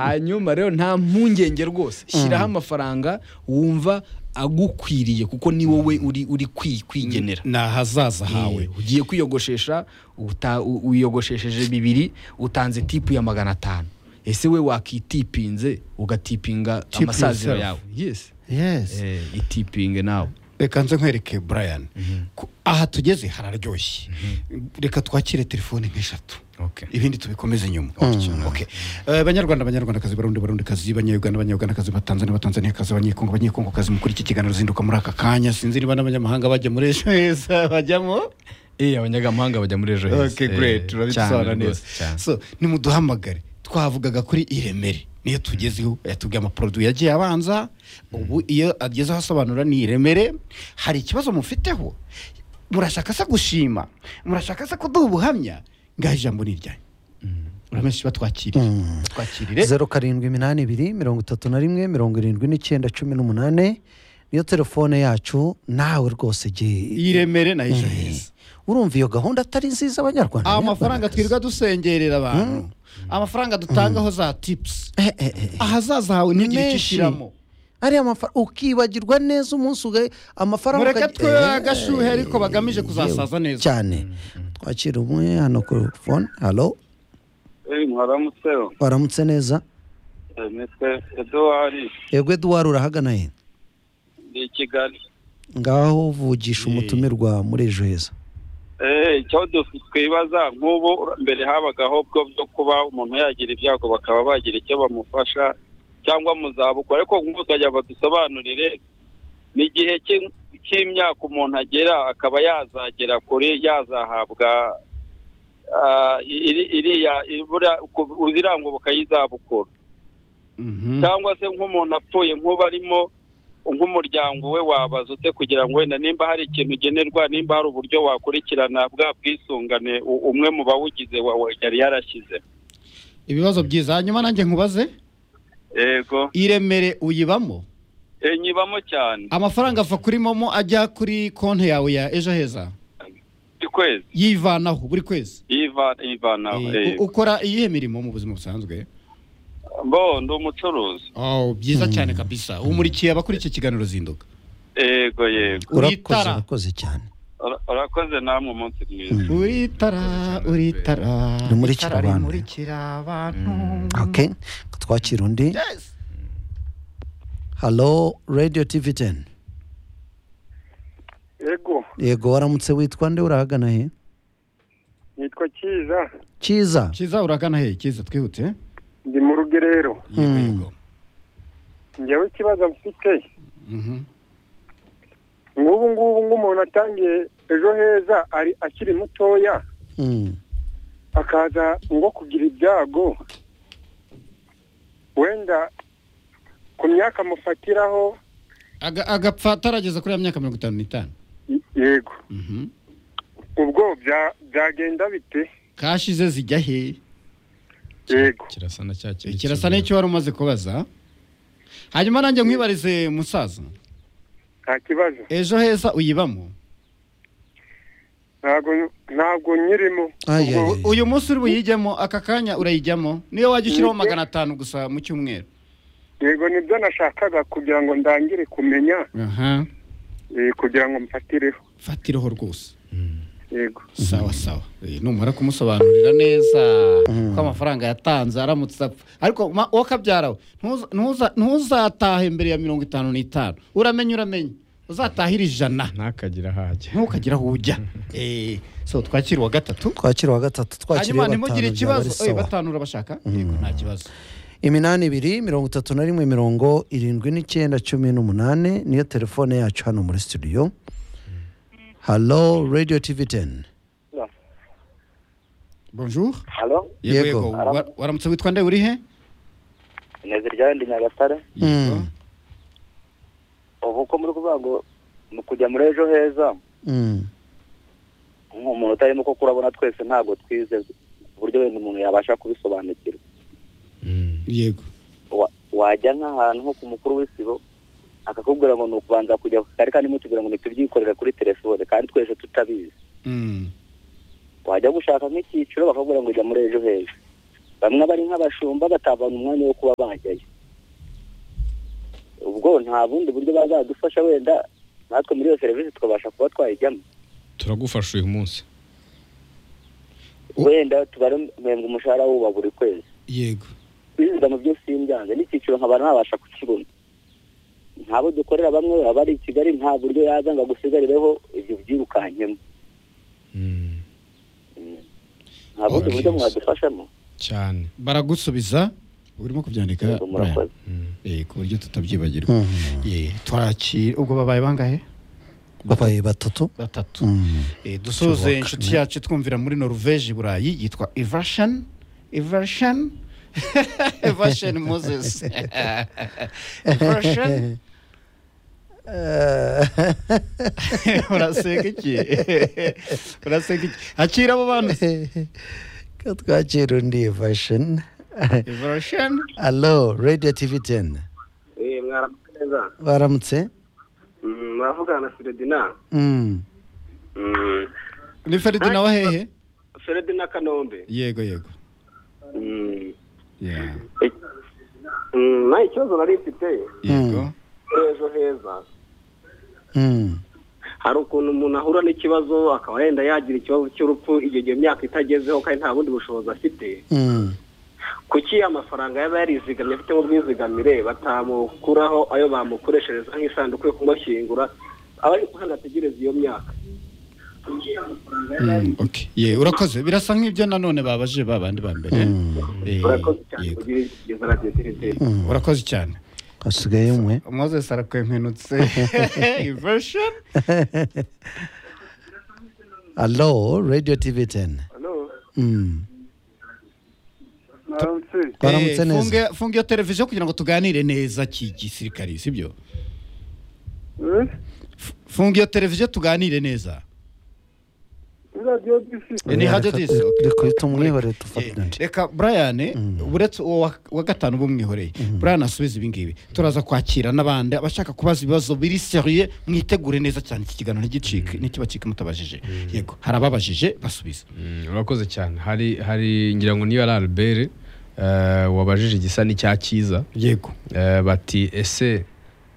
hanyuma rero nta mpungenge rwose shyiraho amafaranga wumva agukwiriye kuko ni wowe uri uri kwi- kwigenera ni ahazaza Eh, hawe ugiye kwiyogoshesha uta- u- wiyogoshesheje bibiri utanze tipu ya magana atanu ese we wakitipinze ugatipinga Tip amasaziro yourself. yawe yes yes eh, itipinge nawe reka nze nkwereke brian Ku- aha tugeze hararyoshye reka twakire telefone nk'eshatu Okay. ibindi tubikomeze nyuma Okay. Eh, banyarwanda banyarwandakazi barundi barundikazi banyayuganda banyayugandakazi batanzania batanzaniyakazi abanyekongo abanyekongokazi mukuri iki kiganiro zinduka muri aka kanya sinzi niba n'abanyamahanga bajya muri ejo heza bajyamo eh abanyamahanga bajya muri ejo heza okay Eh, great cyane turabisobanura neza rwose, cyane. so nimuduhamagare twavugaga kuri iremere niyo tugezeho yatubwiye amaproduwi yagiye abanza ubu iyo agezeho asobanura ni iremere hari ikibazo mufiteho murashaka se gushima murashaka se kuduha ubuhamya ngaho ijambo ni iryanyu uramenshi batwakiriye twakirire zeru karindwi iminani ibiri mirongo itatu na rimwe mirongo irindwi n'icyenda cumi n'umunani niyo telefone yacu nawe rwose igihe iremere na ejo heza urumva iyo gahunda atari nziza abanyarwanda amafaranga Abanyarwandakazi. twirirwa dusengerera abantu amafaranga dutangaho za tipusi Eh, eh, eh, eh. ahazaza hawe ni ntugire icyo menshi ushyiramo ariya mafaranga ukibagirwa neza umunsi ugaye amafaranga mureke ukajya- twe Eh, agashuhe ariko bagamije kuzasaza yewe, neza cyane twakira umwe hano kuri fone halo Eh, mwaramutse waramutse neza Eh, nitwe eduwari yego eduwari urahagana he ndi i kigali ngaho vugisha umutumirwa muri ejo heza Eh, icyo du- twibaza nk'ubu mbere habagaho bwo byo kuba umuntu yagira ibyago bakaba bagira icyo bamufasha cyangwa mu zabukuru ariko nk'ubu tukajya badusobanurire ni igihe cy'im- cy'imyaka umuntu agera akaba yazagera kuri yazahabwa ah, iri- iriya ibura- ku- iranguruka y'izabukuru cyangwa se nk'umuntu apfuye nk'uba arimo nk'umuryango we wabaza ute kugira ngo wenda nimba hari ikintu ugenerwa nimba hari uburyo wakurikirana bwa bwisungane u- umwe mu bawugize wa- wa- yari yarashyize ibibazo byiza hanyuma nanjye nkubaze yego iremere uyibamo Eh, nyibamo cyane amafaranga ava kuri momo ajya kuri konti yawe ya ejo heza buri kwezi yivanaho buri kwezi Yiva- yivanaho Eh, eh. u- ukora iyihe mirimo mu buzima busanzwe bo ndi umucuruzi Oh, byiza cyane kabisa umurikiye abakora iki kiganiro zinduka yego yego urakoze Witara. urakoze cyane Ura- urakoze namwe umunsi mwiza uritara uritara Rimurikira itara abantu. rimurikira abantu okay twakira undi Yes. halo radio tv teni yego yego waramutse witwa nde urahagana he nitwa cyiza cyiza cyiza uragana he cyiza twihute eh? ndi mu rugerero Yego, Mm. yego. njyewe ikibazo mfite Mhm. nk'ubu ngubu nk'umuntu atangiye ejo heza ari akiri mutoya Mm. akaza ngo kugira ibyago wenda ku myaka amufatiraho Aga- agapfa atarageza kuri ya myaka mirongo itanu n'itanu y- yego Mhm. ubwo bya- byagenda bite kashi ze zijya he yego kirasa na cya kintu kirasa kivuga. n'icyo wari umaze kubaza hanyuma nanjye nkwibarize musaza nta kibazo ejo heza uyibamo ntabwo ntabwo nyirimo Ay, ay, ay. uyu munsi uri buyijyemo aka kanya urayijyamo niyo wajya ushyiraho Yego. magana atanu gusa mu cyumweru yego nibyo nashakaga kugira ngo ndangire kumenya aha eh, kugira ngo mfatireho fatireho rwose yego sawa sawa Eh, numara kumusobanurira neza ko amafaranga yatanze aramutse apfa ariko ma- wowe kabyara we ntuza- ntuza- ntuzatahe mbere ya mirongo itanu n'itanu uramenye uramenye uzatahira ijana ntakagira aho ajya ntukagire aho ujya Eh, so twakira uwa gatatu twakira uwa gatatu hanyuma twakira iya ntimugire batanu byaba ari ikibazo oye sawa batanu urabashaka yego nta kibazo iminani ibiri mirongo itatu na rimwe mirongo irindwi n'icyenda cumi n'umunani niyo telefone yacu hano muri studio halo radio tv teni bonjour halo yego Yego. yego Wa- waramutse witwa nde uri he neza ryawe ndi nyagatare Yego. ubu ko muri kuvuga ngo mu kujya muri ejo heza nk'umuntu utarimo kuko urabona twese ntabwo twize uburyo wenda umuntu yabasha kubisobanukirwa yego Wa- wajya nk'ahantu nko ku mukuru w'isibo akakubwira ngo ni ukubanza kujya kari kandi mutubwira ngo nitubyikorere kuri telefone kandi twese tutabizi Mm. wajya gushaka nk'icyiciro bakakubwira ngo ujya muri ejo heza bamwe bari nk'abashumba batabona umwanya wo kuba bajyayo ubwo nta bundi buryo bazadufasha wenda natwe muri iyo serivisi twabasha kuba twayijyamo turagufasha uyu munsi wenda tubaremba umushahara wuba buri kwezi yego kwiziga mu byo simbyanze n'icyiciro nkaba ntabasha kukibona ntabo dukorera bamwe baba bari i kigali nta buryo yaza ngo agusigarireho ibyo byirukankemo Mm, nta bundi Okay. buryo mwadufashamo cyane baragusubiza urimo kubyandika Yego, Brian. murakoze Mm. Eh, ku buryo tutabyibagirwa Eh, twakira ubwo babaye bangahe babaye batatu batatu Mm. Eh, dusoze Ishoboka. inshuti yacu twumvira muri norvege i burayi yitwa evershan evershan evershan moses evershan uraseka iki uraseka iki akira abo bantu ko twakira undi version evershan alo radio tv 10 eh mwaramutse neza baramutse Mm, muravugana na Feredina Mm. Mm, ni feridina wa hehe Feredina Kanombe yego yego Mm, Yeah, eh, mm, nta ikibazo nari mfite yego ejo heza Mm. hari ukuntu umuntu ahura n'ikibazo akaba yenda yagira ikibazo cy'urupfu igihe iyo myaka itagezeho kandi nta bundi bushobozi afite Mm. kuki amafaranga yaba yarizigamye afite mu bwizigamire batamukuraho ayo bamukoreshereza nk'isanduku yo kumushyingura aba ari kuhanda ategereza iyo myaka kuki amafaranga yaba yari- okay yeah urakoze birasa nk'ibyo nanone babaje babandi ba mbere Eh, urakoze cyane yego. kugira igeza radiyo telefoni urakoze cyane hasigaye umwe moses arakwempenutse version alo radio tv 10 Mm. baramutse Eh, neza funge- funge iyo televiziyo kugira ngo tuganire neza kigisirikari sibyo F- funga iyo televiziyo tuganire neza radiyo disi Eh, ni hajya disi okay. reka umwihore Eh, dufatane reka brian uretse uwo wa- wa gatanu bumwihoreye brian asubize ibingibi turaza kwakira n'abandi abashaka kubaza ibibazo biri seriye mwitegure neza cyane iki kiganiro ntigicike ntikibacike mutabajije yego hari ababajije basubiza Mm, urakoze cyane hari hari ngira ngo niba ari albert eh, wabajije igisa n'icya cyiza yego Eh, bati ese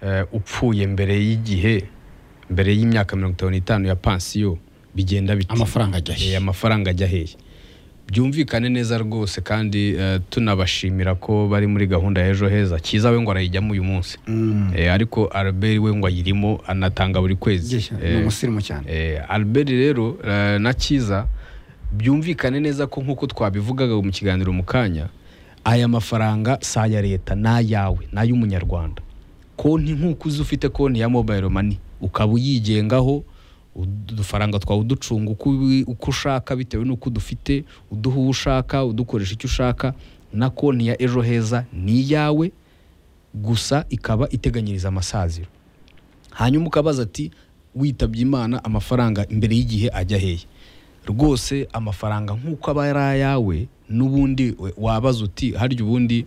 eh, upfuye mbere y'igihe mbere y'imyaka mirongo itanu n'itanu ya pansiyo bigenda bite amafaranga ajya he? Eh, amafaranga ajya hehe byumvikane neza rwose kandi eh, tunabashimira ko bari muri gahunda ya ejo heza cyiza we ngo arayijyamo uyu munsi Eh, ariko albert we ngo ayirimo anatanga buri kwezi ni Eh, umusirimu cyane Eh, albert rero eh, na cyiza byumvikane neza ko nk'uko twabivugaga mu kiganiro mu kanya aya mafaranga si aya leta ni ayawe ni ay'umunyarwanda konti nk'uko uzi ufite konti ya mobayiro mani ukaba uyigengaho ud- udufaranga twawe uducunga uko ubi- uko ushaka bitewe n'uko dufite uduha uwo ushaka udukoresha icyo ushaka na konti ya ejo heza ni iyawe gusa ikaba iteganyiriza amasaziro hanyuma ukabaza ati witabye imana amafaranga imbere y'igihe ajya hehe rwose amafaranga nk'uko aba ari ayawe n'ubundi we- wabaza uti harya ubundi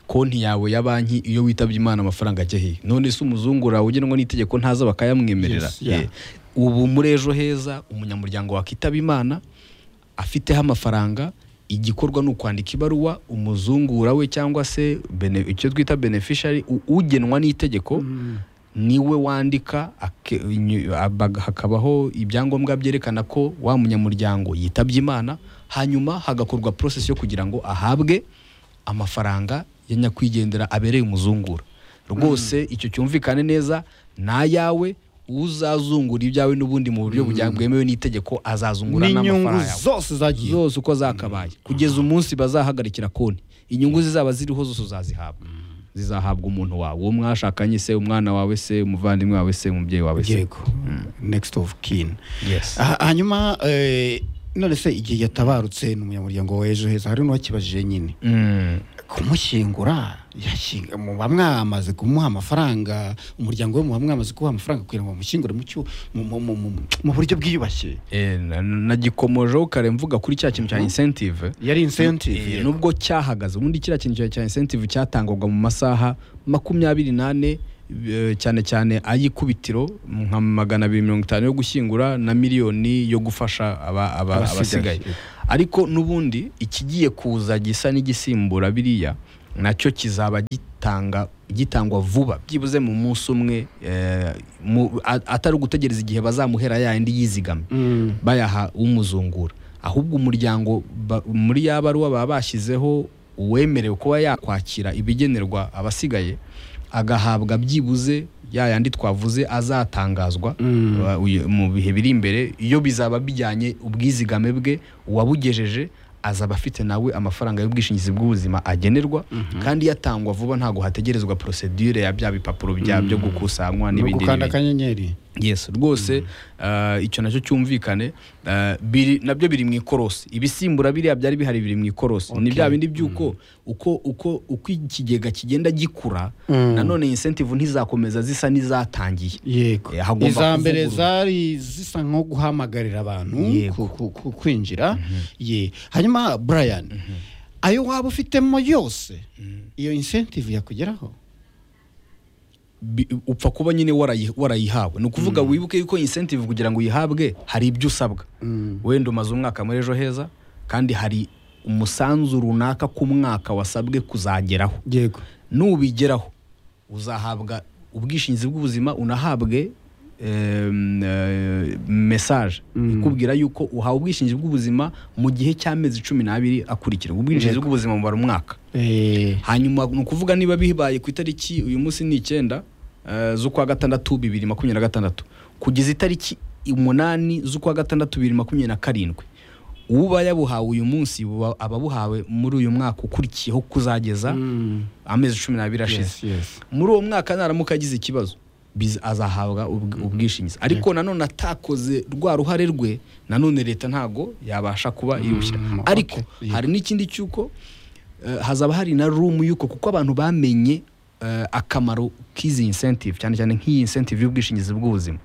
konti yawe ya banki iyo witabye imana amafaranga ajya hehe none se umuzungu rawe ugenwa n'itegeko ntaza bakayamwemerera Yes, yeah. Eh, ubu muri ejo heza umunyamuryango wakitaba imana afiteho amafaranga igikorwa ni ukwandika ibaruwa umuzungura we cyangwa se bene- icyo twita beneficiary u- ugenwa n'itegeko niwe wandika ake- inyu- abaga- hakabaho ibyangombwa byerekana ko wa munyamuryango yitabye imana hanyuma hagakorwa process yo kugira ngo ahabwe amafaranga ya nyakwigendera abereye umuzungura rwose icyo cyumvikane neza ni ayawe uzazungura ibyawe n'ubundi mu buryo bujya- bwemewe n'itegeko azazungura n'inyungu n'amafaranga yawe zose zagiye zose uko zakabaye kugeza umunsi bazahagarikira konti inyungu zizaba ziriho zose uzazihabwa zizahabwa umuntu wawe uwo mwashakanye se umwana wawe se umuvandimwe wawe se umubyeyi wawe se yego next of kin yes Ah, hanyuma eh, none se igihe yatabarutse ni umunyamuryango wa ejo heza hari n'uwakibajije nyine Mm. kumushyingura yashyinga muba mwamaze kumuha amafaranga umuryango we muba mwamaze kumuha amafaranga kugira ngo bamushyingure mu cyo- mu- mu- mu- mu- mu buryo bwiyubashye Eh, na- nagikomojeho kare mvuga kuri cya kintu cya incentive yari incentive Eh, yego. nubwo cyahagaze ubundi kiriya kintu cya- cya incentive cyatangwaga mu masaha makumyabiri n'ane eh, cyane cyane ay'ikubitiro nka magana abiri mirongo itanu yo gushyingura na miliyoni yo gufasha aba- aba- Abasigaye. abasigaye ariko n'ubundi ikigiye kuza gisa n'igisimbura biriya nacyo kizaba gitanga gitangwa vuba byibuze mu munsi umwe eh, mu- a- atari ugutegereza igihe bazamuhera yayindi yizigamye bayaha umuzungura ahubwo umuryango ba- muri ya baruwa baba bashyizeho uwemerewe kuba yakwakira ibigenerwa abasigaye agahabwa byibuze ya yandi twavuze azatangazwa wa- uyu- mu bihe biri imbere iyo bizaba bijyanye ubwizigame bwe uwabugejeje azaba afite nawe amafaranga y'ubwishingizi bw'ubuzima agenerwa kandi yatangwa vuba ntabwo hategerezwa prosedure ya bya bipapuro bya byo gukusanywa ni n'ibindi ugukanda n'ibindi akanyenyeri yes rwose uh, icyo nacyo cyumvikane uh, biri nabyo biri mu ikorosi ibisimbura biriya byari bihari biri mu ikorosi ni bya bindi by'uko uko uko uko ikigega kigenda gikura nanone incentive ntizakomeza zisa n'izatangiye yego Eh, hagomba iza mbere kuvugururwa. zari zisa nko guhamagarira abantu Yego. ku- ku- ku- kwinjira ye hanyuma brian ayo waba ufitemo yose iyo incentive yakugeraho Bi- upfa kuba nyine warayi- warayihawe ni ukuvuga wibuke yuko incentive kugira ngo uyihabwe hari ibyo usabwa wenda umaze umwaka muri ejo heza kandi hari umusanzu runaka ku mwaka wasabwe kuzageraho yego nubigeraho uzahabwa ubwishingizi bw'ubuzima unahabwe em, eh, message ikubwira yuko uhawe ubwishingizi bw'ubuzima mu gihe cy'amezi cumi n'abiri akurikira ubwishingizi bw'ubuzima bumara umwaka hanyuma ni ukuvuga niba bibaye ku itariki uyu munsi ni icyenda eh, z'ukwa gatandatu bibiri makumyabiri na gatandatu kugeza itariki umunani z'ukwa gatandatu bibiri makumyabiri na karindwi uba yabuhawe uyu munsi buba- aba abuhawe muri uyu mwaka ukurikiyeho kuzageza amezi cumi n'abiri ashize Yes, yes. muri uwo mwaka naramuka agize ikibazo biz- azahabwa ubw- ubwishingizi ariko nanone atakoze rwa ruhare rwe nanone leta ntago yabasha kuba irushyira Mm, ariko okay, yeah. hari n'ikindi cy'uko eh, hazaba hari na room y'uko kuko abantu bamenye eh, akamaro k'izi incentive cyane cyane nk'iyi incentive y'ubwishingizi bw'ubuzima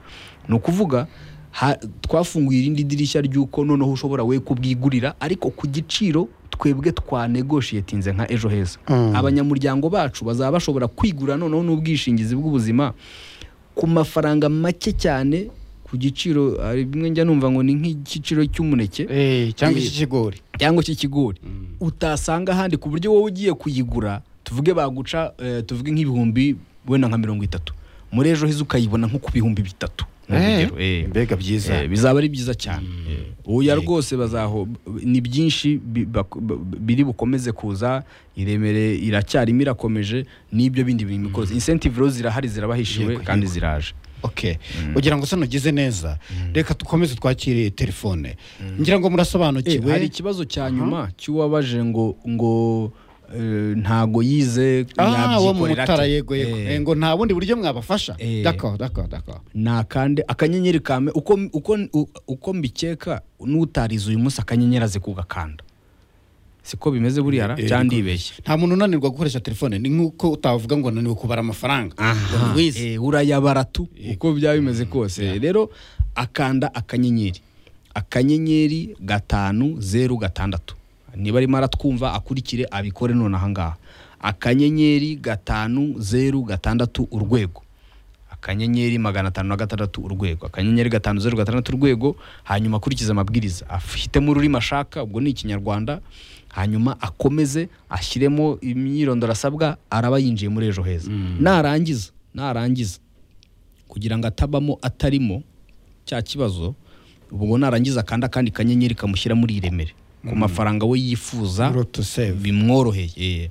ni ukuvuga ha- twafunguye irindi dirishya ry'uko noneho ushobora we kubwigurira ariko ku giciro twebwe twanegoshiyetinze nka ejo heza abanyamuryango bacu bazaba bashobora kwigura noneho n'ubwishingizi bw'ubuzima ku mafaranga make cyane ku giciro hari bimwe njya numva ngo ni nk'igiciro cy'umuneke Eh, cyangwa Ye- iki kigori cyangwa cy'ikigori utasanga ahandi ku buryo wowe ugiye kuyigura tuvuge baguca eh, tuvuge nk'ibihumbi wenda nka mirongo itatu muri ejo heza ukayibona nko ku bihumbi bitatu ni urugero, eh. mbega byiza Eh, bizaba ari byiza cyane oya rwose bazaho ni byinshi bi- bak- b- biri bukomeze kuza iremere iracyarimo irakomeje n'ibyo bindi bintu bikoze incentive rero zirahari zirabahishiwe Yego, kandi yego. ziraje okay ugira ngo se nugize neza reka dukomeze twakire telefone ngira ngo Eh, hari murasobanukiwe ikibazo cya nyuma cy'uwabaje ngo ngo eh, ntago yize ah wo mu yabyikorera ate. mutara yego yego Eh, Eh, ngo nta bundi buryo mwabafasha Eh. d'accord d'accord d'accord nakande akanyenyeri kame uko, uko, u- uko mbikeka n'utarize uyu munsi akanyenyeri aze kugakanda siko bimeze buriya ra? Eh, cyangwa niko- ndibeshye nta muntu unanirwa gukoresha telefone ni nk'uko utavuga ngo naniwe kubara amafaranga ngo aha ntiwize. eh, urayabara tu uko byaba bimeze kose rero akanda akanyenyeri akanyenyeri gatanu zeru gatandatu niba arimo aratwumva akurikire abikore none aha ngaha akanyenyeri gatanu zeru gatandatu urwego akanyenyeri magana atanu na gatandatu urwego akanyenyeri gatanu zeru gatandatu urwego hanyuma akurikize amabwiriza afitemo ururimi ashaka ubwo ni ikinyarwanda hanyuma akomeze ashyiremo imyirondoro asabwa araba yinjiye muri ejo heza narangiza narangiza kugira ngo atabamo atarimo cya kibazo ubwo narangiza kandi akandi kanyenyeri kamushyira muri iremere ku mafaranga we yifuza Road to save. bimworoheye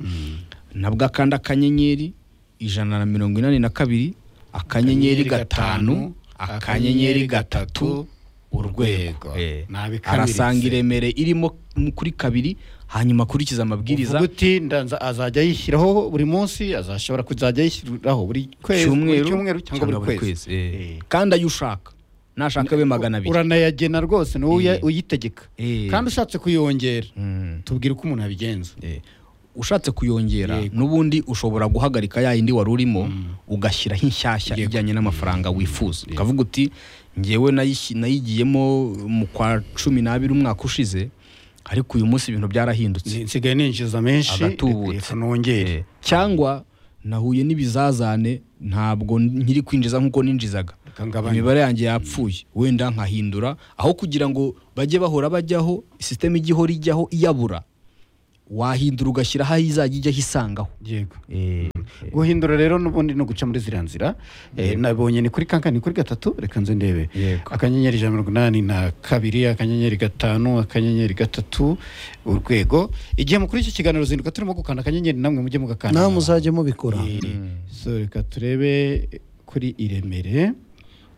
nabwo akanda akanyenyeri ijana na mirongo inani na kabiri akanyenyeri gatanu akanyenyeri gatatu urwego Eh. Nabikamiritse. arasanga iremere irimo kuri kabiri hanyuma akurikiza amabwiriza uvuga uti ndanza azajya yishyiraho buri munsi azashobora kuzajya yishyiriraho buri kwezi buri cyumweru cyumweru cyangwa buri kwezi eh. Eh. kandi ayo ushaka nashaka abe magana abiri uranayagena rwose ni wowe Eh. uyitegeka Eh. kandi ushatse kuyongera Mm. tubwire uko umuntu abigenza Eh, ushatse kuyongera n'ubundi ushobora guhagarika ya yindi wari urimo ugashyiraho inshyashya ijyanye n'amafaranga wifuza ukavuga uti ngewe nayishyi- nayigiyemo mu kwa cumi n'abiri umwaka ushize ariko uyu munsi ibintu byarahindutse nsigaye ninjiza menshi agatubutse reka nongere Eh, cyangwa nahuye n'ibizazane ntabwo nkiri kwinjiza nk'uko ninjizaga Kangabana. imibare yanjye yapfuye wenda nkahindura aho kugira ngo bajye bahora bajyaho sisiteme ijya ihora ijyaho iyabura wahindura ugashyiraho aho izajya ijyaho isangaho yego Eh, guhindura rero n'ubundi ni uguca muri ziriya nzira Eh, nabonye ni kuri kanka ni kuri gatatu reka nze ndebe Yego. akanyenyeri ijana na mirongo inani na kabiri akanyenyeri gatanu akanyenyeri gatatu urwego igihe mukuru iki kiganiro uzinduka turimo gukanda akanyenyeri namwe mujye mugakanda namwe muzajye mubikora Eh, so reka turebe kuri iremere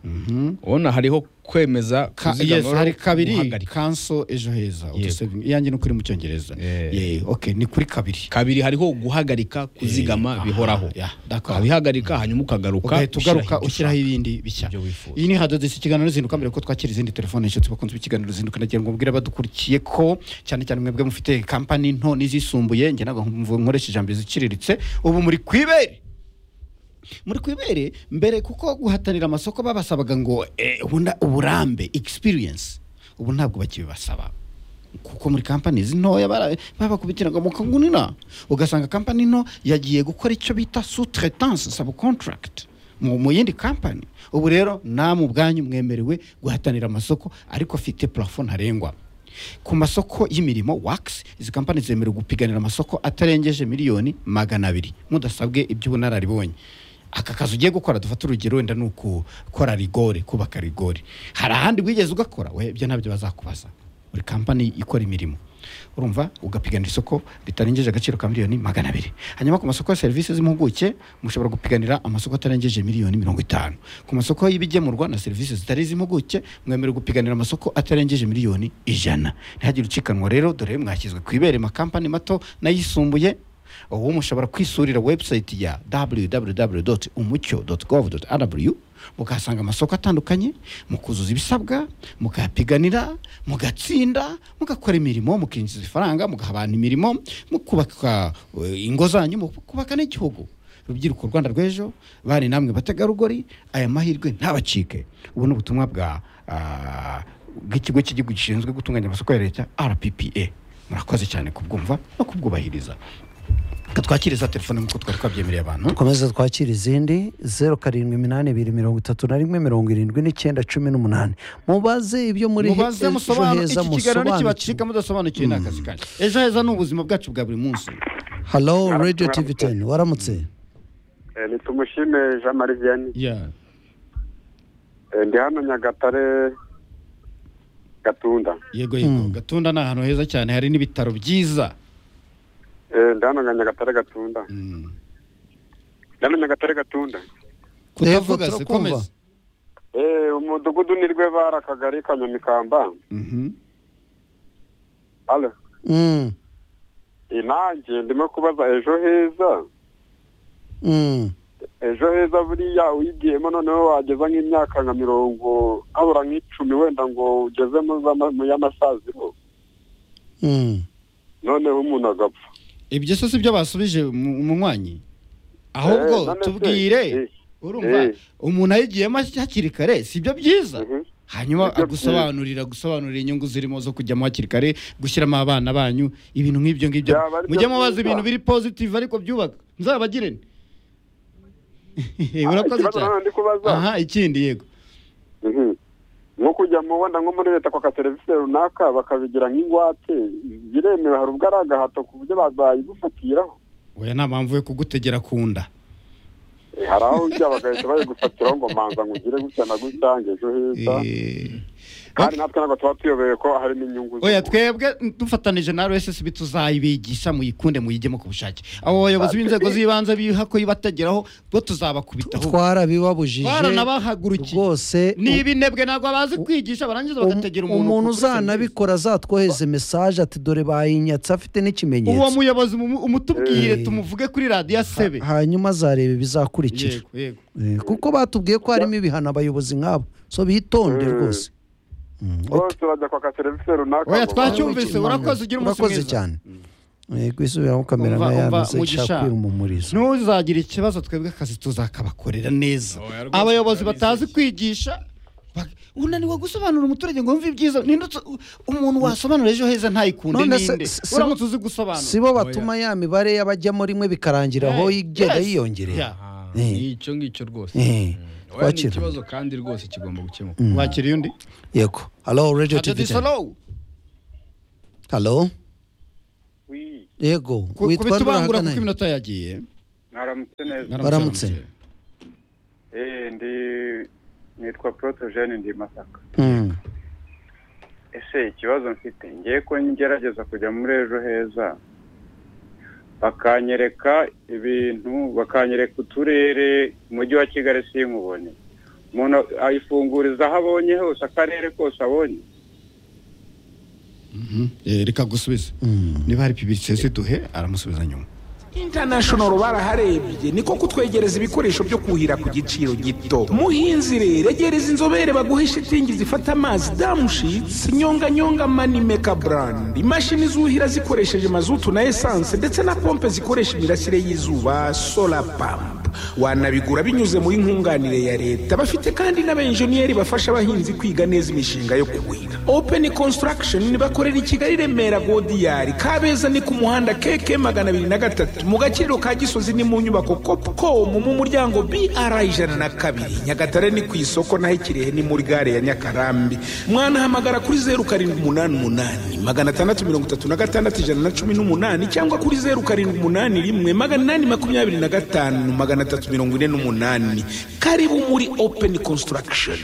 Mhm. ubona hariho kwemeza Ka- kuzigama yes, hari kabiri guhagarika. kanso ejo heza auto saving. iyanjye ni ukuri mu cyongereza Eh. Yeah, okay ni kuri kabiri kabiri hariho guhagarika kuzigama bihoraho Yeah, d'accord. ukabihagarika hanyuma ukagaruka ugahita ugaruka ushyiraho ibyo ibindi bishya ibyo wifuza. iyi ni hadodesi ikiganiro ruzinduka mbere ko twakira izindi telefone nshuti bakunze ikiganiro ruzinduka nagira ngo mbwire abadukurikiye ko cyane cyane mwebwe mufite kampani nto n'izisumbuye njye ntabwo mvu- nkoresha ijambo ziciriritse ubu muri ku ibere muri ku ibere mbere kuko guhatanira amasoko babasabaga ngo eh, ubuna- uburambe experience ubu ntabwo bakibibasaba kuko muri kampani ntoya bara- babakubitiraga mu kagunira ugasanga kampani nto yagiye gukora icyo bita sous-traitance sub contract mu mu yindi kampani ubu rero namwe ubwanyu mwemerewe guhatanira amasoko ariko afite plafo ntarengwa ku masoko y'imirimo wakisi izi kampani zemerewe gupiganira amasoko atarengeje miliyoni magana abiri mudasabwe iby'ubunararibonye aka kazi ugiye gukora dufate urugero wenda ni ukukora rigore kubaka rigore hari ahandi wigeze ugakora we ibyo ntabyo bazakubaza buri kampani ikora imirimo urumva ugapiganira isoko ritarengeje agaciro ka miliyoni magana abiri hanyuma ku masoko ya serivisi z'impuguke mushobora gupiganira amasoko atarengeje miliyoni mirongo itanu ku masoko y'ibigemurwa na serivisi zitari iz'impuguke mwemerewe gupiganira amasoko atarengeje miliyoni ijana ntihagire ucikanwa rero dore mwashyizwe ku ibere makampani mato n'ayisumbuye ubu mushobora kwisurira webusayiti ya www umucyo gov rw mukahasanga amasoko atandukanye mukuzuza ibisabwa mukayapiganira mugatsinda mugakora imirimo mukinjiza ifaranga mugaha abantu imirimo mukubaka eh, ingo zanyu mukubaka n'igihugu urubyiruko rwanda rw'ejo bari namwe bategarugori aya mahirwe ntabacike ubu ni ubutumwa bwa ah, bw'ikigo cy'igihugu gishinzwe gutunganya amasoko ya leta rppa murakoze cyane kubwumva no kubwubahiriza Reka twakire za telefone nk'uko twari twabyemereye abantu dukomeze twakira izindi zeru karindwi iminani ibiri mirongo itatu na rimwe mirongo irindwi n'icyenda cumi n'umunani mubaze ibyo muri mubaze ejo musobanure heza iki kiganiro musobanukirwe nikibacika mudasobanukiwe ni akazi kanyu ejo heza ni ubuzima bwacu bwa buri munsi halo radiyo tivi teni waramutse ni tumushime jean marie vianney Eh, ndi hano nyagatare gatunda yego yego gatunda ni ahantu heza cyane hari n'ibitaro byiza Eh, ndi hano nyagatare gatunda Mm. ndi hano nyagatare gatunda kutavuga Yego, se turakumva. komeza Eh, umudugudu ni rwe bara akagari ka nyamikamba Mhm. Alo. Mm, Eh, nanjye ndimo kubaza ejo heza mm. ejo heza buriya uyigiyemo noneho wageza nk'imyaka nka mirongo habura nk'icumi wenda ngo ugeze mu z'ama- mu y'amasaziro Mm. noneho umuntu agapfa ibyo se si byo basubije mu- umunywanyi Eh, ahubwo none se, tubwire eh, urumva eh. umuntu ayigiyemo hakiri kare si byo byiza mhm. hanyuma Nibyo agusobanurira gusobanurira inyungu zirimo zo kujyamo hakiri kare gushyiramo abana banyu ibintu nk'ibyo ngibyo Byaba ari byo mujye mubaza byiza. ibintu biri positive ariko byubaka nzabagirene urakoze ikibazo cyane hano ndi kubaza aha ikindi yego Mhm. nko kujya mu wenda nko muri leta kwaka serivisi runaka bakabigira nk'ingwate biremewe hari ubwo ari agahato ku buryo ba- bayigufatiraho oya nta mpamvu yo kugutegera ku nda Eh, hari aho ujya bagahita bayigufatiraho ngo manza ngugire gutya na gutya ngo ejo heza Eh, kandi natwe ntabwo tuba tuyobeye ko harimo inyungu oya z'umuntu. twebwe dufatanije na rssb tuzayibigisha muyikunde muyijyemo ku bushake abo bayobozi b'inzego z'ibanze biha ko yibategeraho bo tuzabakubitaho twarabibabujije twaranabahagurukiye rwose ni ibinebwe ntabwo bazi kwigisha barangiza Um- bagategera umuntu ku umuntu bushake. uzanabikora azatwohereze mesaje ati dore bayinyatse afite uwo n'ikimenyetso muyobozi mu- umutubwire Eh. tumuvuge kuri radiyo asebe hanyuma azareba ibizakurikira yego yego Eh, kuko batubwiye ko harimo ibihano abayobozi nk'abo so bitonde Mm. rwose Mm, okay. bose bajya kwaka serivisi runaka oya ngo twacyumvise Imana. urakoze ugira umunsi Urakoze mwiza cyane yego isubiramo kamera Umva, nayo umva, yamaze Mugisha. ishaka kwirumumuriza ntuzagire ikibazo twebwe akazi tuzakabakorera neza Oya, rwose abayobozi turabizeye. batazi kwigisha bak- unaniwe gusobanurira umuturage ngo wumve ibyiza ninde utu- umuntu wasobanura ejo heza ntayikunde None se- ninde se- se- uramutse uzi gusobanura si bo batuma ya mibare y'abajyamo rimwe bikarangira aho Eh, igenda yes. yiyongerera Yeah. ni icyo ngicyo rwose Eh, Oya, ni twakira. ikibazo kandi rwose kigomba gukemuka wakiriye undi yego halo radiyo Adjadi tivi Solo, halo wi yego ku- witwa kubita ubangura kuko nturahagana iminota yagiye mwaramutse neza Baramutse. Eh, ndi nitwa protogene ndi masaka ese ikibazo mfite ngiye ko ngerageza kujya muri ejo heza bakanyereka ibintu bakanyereka uturere umujyi wa kigali sinkubone umuntu ayifunguriza aho abonye hose akarere kose abonye Mhm. Eh, reka gusubize niba hari pibisesi duhe aramusubiza nyuma intanashonoru baraharebye niko kutwegereza ibikoresho byo kuhira ku giciro gito muhinzi rero egereza inzobere baguhe shitingi zifata amazi damushitsi nyonganyonga manimeka brand imashini zuhira zikoresheje mazutu na esanse ndetse na pompe zikoresha imirasire y'izuba sola pamp wanabigura binyuze muri nkunganire ya leta bafite kandi n'abenjeniyeri bafasha abahinzi kwiga neza imishinga yo kuhira open construction bakorera i kigali remera godiyari kabeza ni ku muhanda keke magana abiri na gatatu mu gaciro ka gisozi ni mu nyubako copcom mu muryango br ijana na kabiri nyagatare ni ku isoko naho ikirehe ni muri gare ya nyakarambi mwanahamagara kuri zeru karindwi umunani umunani magana atandatu mirongo itatu na gatandatu ijana na cumi n'umunani cyangwa kuri zeru karindwi umunani rimwe magana inani makumyabiri na gatanu magana atatu mirongo ine n'umunani karibu muri open construction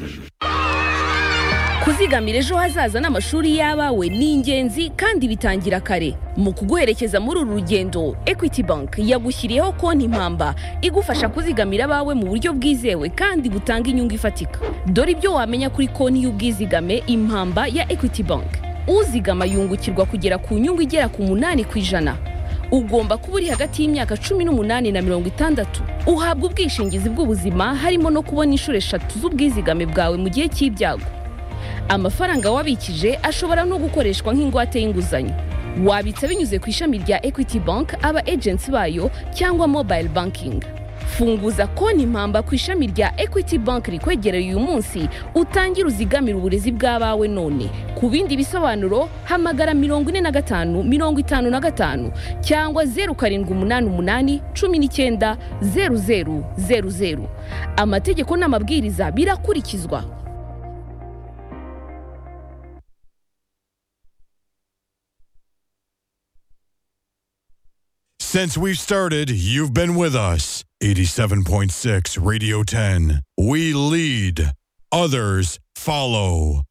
kuzigamira ejo hazaza n'amashuri y'abawe ni ingenzi kandi bitangira kare mu kuguherekeza muri uru rugendo equity bank yagushyiriyeho konti impamba igufasha kuzigamira abawe mu buryo bwizewe kandi butanga inyungu ifatika dore ibyo wamenya kuri konti y'ubwizigame impamba ya equity bank uzigama yungukirwa kugera ku nyungu igera ku munani ku ijana ugomba kuba uri hagati y'imyaka cumi n'umunani na mirongo itandatu uhabwa ubwishingizi bw'ubuzima harimo no kubona inshuro eshatu z'ubwizigame bwawe mu gihe cy'ibyago amafaranga wabikije ashobora no gukoreshwa nk'ingwate y'inguzanyo wabitsa binyuze ku ishami rya equity bank aba agency bayo cyangwa mobile banking funguza konti impamba ku ishami rya equity bank rikwegereye uyu munsi utangire uzigamire uburezi bw'abawe none ku bindi bisobanuro hamagara mirongo ine na gatanu mirongo itanu na gatanu cyangwa zeru karindwi umunani umunani cumi n'icyenda zeru zeru zeru zeru amategeko n'amabwiriza birakurikizwa Since we've started, you've been with us. 87.6 Radio 10. We lead, others follow.